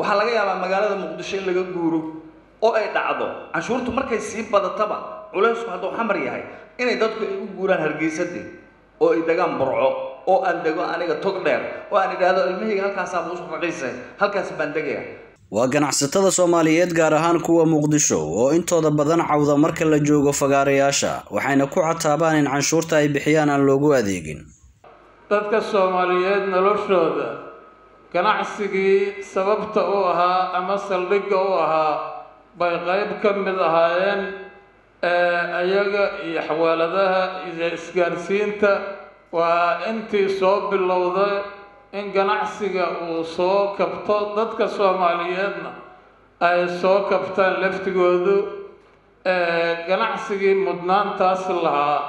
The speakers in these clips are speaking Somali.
waxaa laga yaabaa magaalada muqdisho in laga guuro oo ay dhacdo canshuurtu markay sii badataba culaysku hadduu xamar yahay inay dadku ay u guuraan hargeysadii oo ay degaan burco oo aan dego aniga tog dheer oo aan idhaahdo ilmahayga halkaasaa buusu raqiisay halkaas baan degaya waa ganacsatada soomaaliyeed gaar ahaan kuwa muqdisho oo intooda badan cawda marka la joogo fagaarayaasha waxayna ku cataabaan in canshuurta ay bixiyaan aan loogu adeegin dadka soomaaliyeed noloshooda ganacsigii sababta u ahaa ama saldhigga u ahaa bay qayb ka mid ahaayeen ayaga iyo xawaaladaha iyo isgaarsiinta waa intii soo bilowday in ganacsiga uu soo kabto dadka soomaaliyeedna ay soo kabtaan laftigoodu ganacsigii mudnaantaas lahaa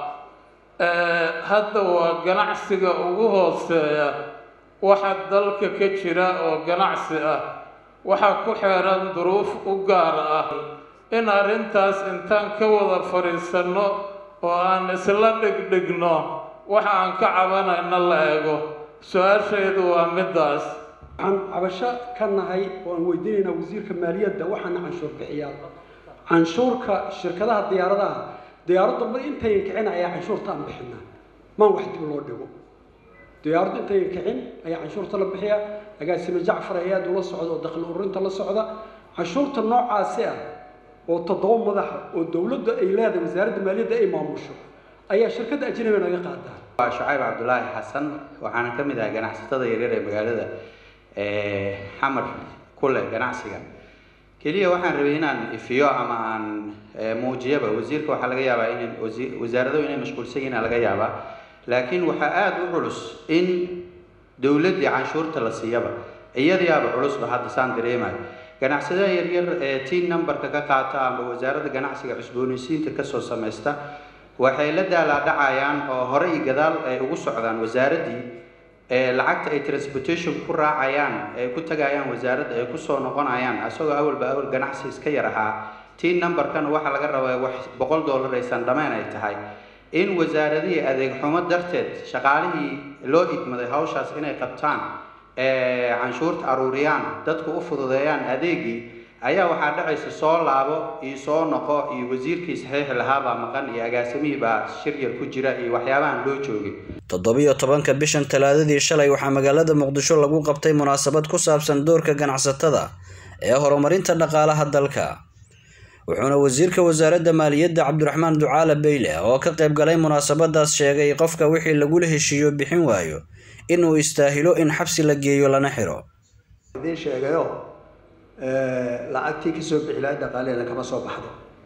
hadda waa ganacsiga ugu hooseeya waxa dalka ka jira oo ganacsi ah waxaa ku xeeran duruuf u gaar ah in arrintaas intaan ka wada fadhiisanno oo aan isla dhegdhegno waxa aan ka cabanayna la eego su-aashaydu waa middaas waxaan cabasho ka nahay oo aan weydiinaynaa wasiirka maaliyadda waxaana canshuur bixiyaa canshuurka shirkadaha diyaaradaha diyaaradda mar intayan kicin ayaa canshuurta aan bixinaa maan wax dib loo dhigo diyaaraddu intayan kicin ayaa canshuurta la bixiyaa agaasime jacfar hay-aad ula socda oo dakhli ururinta la socda canshuurta noocaasi ah oo toddoba madaxa oo dowladda ay leedahay wasaaradda maaliyadda ay maamusho ayaa shirkadda ajnabiga naga qaadaa waa shucayb cabdulaahi xasan waxaana ka mid ahay ganacsatada yaryar ee magaalada xamar ku leh ganacsiga keliya waxaan rabay inaan ifiyo ama aan muujiyaba wasiirka waxaa laga yaabaa in wasaaradahu inay mashquulsan yihiin laga yaabaa laakiin waxaa aada u culus in dowladdii canshuurta la siiyaba iyadiyaaba culusba hadda saan dareemayo ganacsadaha yaryar ee tiin numberka ka qaata ama wasaaradda ganacsiga cusboonaysiinta kasoo samaysta waxay la daalaadhacayaan oo hore iyo gadaal ay ugu socdaan wasaaraddii lacagta ay transportation ku raacayaan ay ku tagayaan wasaaradda ay kusoo noqonayaan isagoo awalba awal ganacsi iska yar ahaa tiin numberkana waxaa laga rabaa wax boqol dollar aysan dhammayn ay tahay in wasaaradihii adeeg xumo darteed shaqaalihii loo idmaday hawshaas inay qabtaan canshuurta aruuriyaan dadku u fududeeyaan adeegii ayaa waxaa dhacaysa soo laabo iyo soo noqo iyo wasiirkii saxiixi lahaabaa maqan iyo agaasimihii baa shir yar ku jira iyo waxyaabahan loo joogay toddobiyo tobanka bishan talaadadii shalay waxaa magaalada muqdisho lagu qabtay munaasabad ku saabsan doorka ganacsatada ee horumarinta dhaqaalaha dalka wuxuuna wasiirka wasaaradda maaliyadda cabdiraxmaan ducaale beyle oo ka qayb galay munaasabadaas sheegay qofka wixii lagula heshiiyo bixin waayo inuu istaahilo in xabsi la geeyo lana xiro idiin sheegayo lacagtii kasoo bixi lahaa dhaqaaleena kama soo baxdo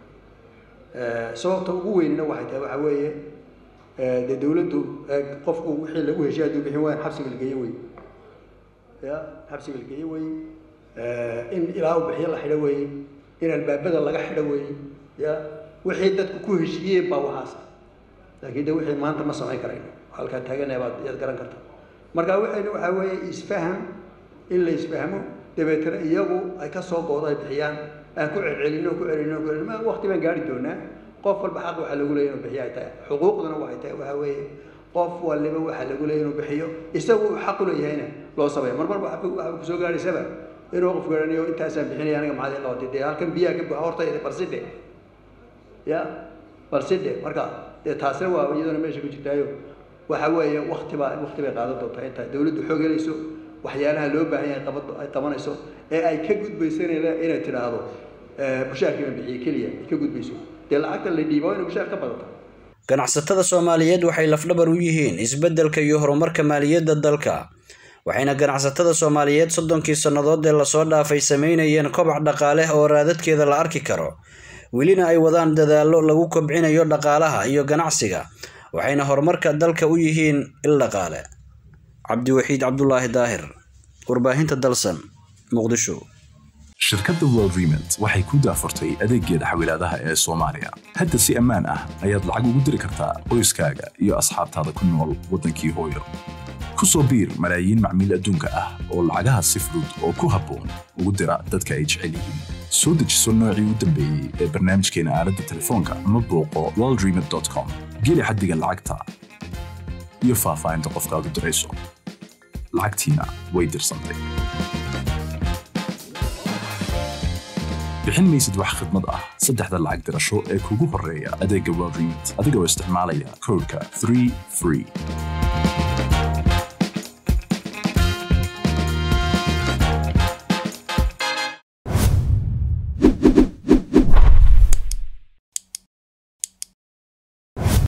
sababta ugu weynna waxay tahay waxaa weeye dee dawladdu qofku wixii lagu heshiya hadduu bixin waayan xabsiga la geeyo wey ya xabsiga la geeyo wey in ilaa u bixiyo la xidho wey in albaabada laga xidho wey ya wixii dadku ku heshiiyeen baa waxaasa laakiin de wixii maanta ma samayn karayno halkaa taaganaya baad yaad garan karta marka waxayna waxaa weeye isfaham in la isfahmo dabeetana iyagu ay ka soo goodo ay bixiyaan aan ku celcelino ku celino ku celino waqti baan gaari doonaa qof walba xaq waxaa lagu leeyahay inuu bixiyo ay tahay xuquuqduna waxay tahay waxaa weeye qof waliba waxaa lagu leeyahay inuu bixiyo isagu uu xaq u leeyahayna loo sameeyo mar marba waxa kusoo gaadhaysaba inuu qof garanayo intaasaan bixinaya aniga maxaad ilaa dee halkan biyaha ka buuxa horta balsidhe ya balsidhe marka dee taasina waa iyaduna meesha ku jirtaayo waxa weeye waqti baa waqti bay qaadan doontaa inta dawladdu xoog helayso waxyaalaha loo baahan yahay qabad ay qabanayso ee ay ka gudbayso inay inay tidhaahdo mushaarkii ma bixiye keliya ay ka gudbayso dee lacagta la dhiiba waa inay mushaar ka badata ganacsatada soomaaliyeed waxay lafdhabar u yihiin isbeddelka iyo horumarka maaliyadda dalka waxayna ganacsatada soomaaliyeed soddonkii sannadood ee lasoo dhaafay sameynayeen kobac dhaqaale oo raadadkeeda la arki karo welina ay wadaan dadaallo lagu kobcinayo dhaqaalaha iyo ganacsiga waxayna horumarka dalka u yihiin il dhaqaale cabdiwaxiid cabdulaahi daahir warbaahinta dalsan muqdisho shirkadda world remont waxay ku daafurtay adeeggeeda xawilaadaha ee soomaaliya hadda si ammaan ah ayaad lacag ugu diri kartaa qoyskaaga iyo asxaabtaada ku nool waddankii hooyo ku soo biir malaayiin macmiil adduunka ah oo lacagaha si fudud oo ku habboon ugu dira dadka ay jecel yihiin soo dejiso noocii u dambeeyey ee barnaamijkeena aaladda telefoonka ama booqo worldremont com geli xaddiga lacagta iyo faahfaahinta qofkaad u dirayso lacagtiina way dirsantay bixin maysid wax khidmad ah saddexda lacag dirasho ee kugu horreeya adeegga world remit adigoo isticmaalaya koodhka 3 free